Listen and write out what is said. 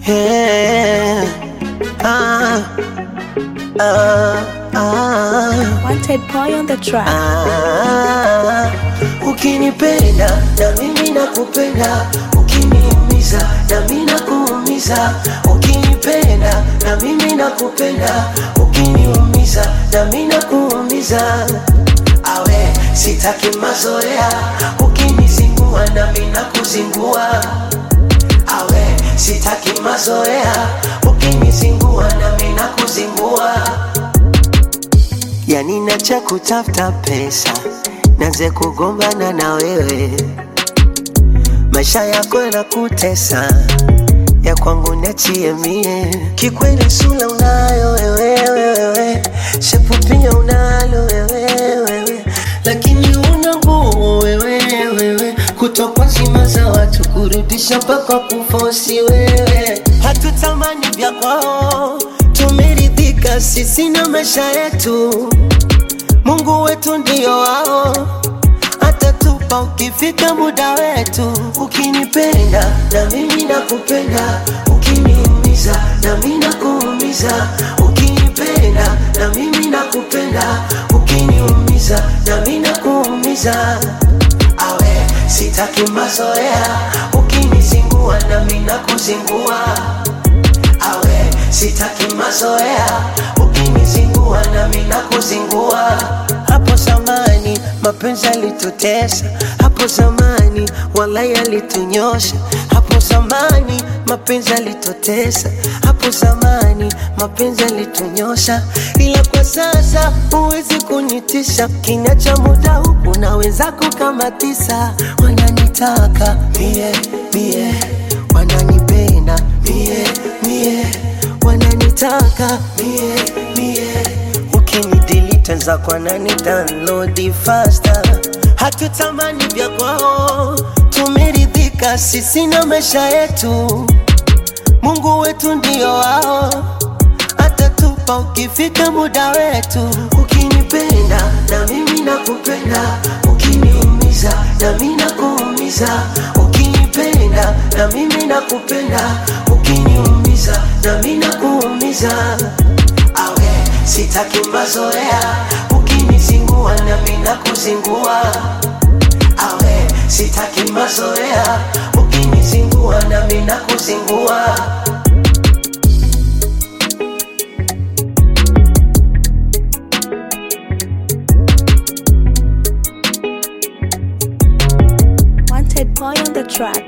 Yeah. Ah, ah, ah, Wanted boy on the track. ah. Ukinipenda na mimi nakupenda, ukiniumiza na mimi nakuumiza. Ukinipenda na mimi nakupenda, ukiniumiza na mimi nakuumiza. Awe sitaki mazoea, ukinizingua na mimi nakuzingua awe sitaki mazoea ukinizingua na mimi nakuzingua yani nacha kutafuta pesa naze kugombana na wewe maisha yako yanakutesa ya kwangu nachie mie kikweli sula unayo wewe wewe shepu pia unalo wewe wewe lakini una nguvu wewe wewe kutokwa zima za watu kurudisha mpaka kufosi wewe hatutamani vya kwao tumeridhika sisi na maisha yetu mungu wetu ndio wao atatupa ukifika muda wetu ukinipenda na mimi nakupenda ukiniumiza na mimi nakuumiza ukinipenda na mimi nakupenda ukiniumiza na mimi nakuumiza awe sitaki mazoea ukinizingua na mimi nakuzingua awe sitaki mazoea ukinizingua na mimi nakuzingua hapo zamani mapenzi yalitutesa hapo zamani walai alitunyosha hapo zamani mapenzi yalitutesa hapo zamani mapenzi yalitunyosha ila kwa sasa huwezi kunitisha kinya cha muda huku na wenzako kama tisa wananitaka mie mie wananipenda mie mie wananitaka mie mie ukinidelete nzako anani download faster hatutamani vya kwao tumeridhika sisi na maisha yetu mungu wetu ndio wao atatupa ukifika muda wetu ukinipenda na mimi nakupenda ukiniumiza na mimi nakuumiza ukinipenda na mimi nakupenda ukiniumiza na mimi nakuumiza awe sitaki mazoea ukinizingua na mimi nakuzingua awe sitaki mazoea ukinizingua na mimi nakuzingua Wanted boy on the track.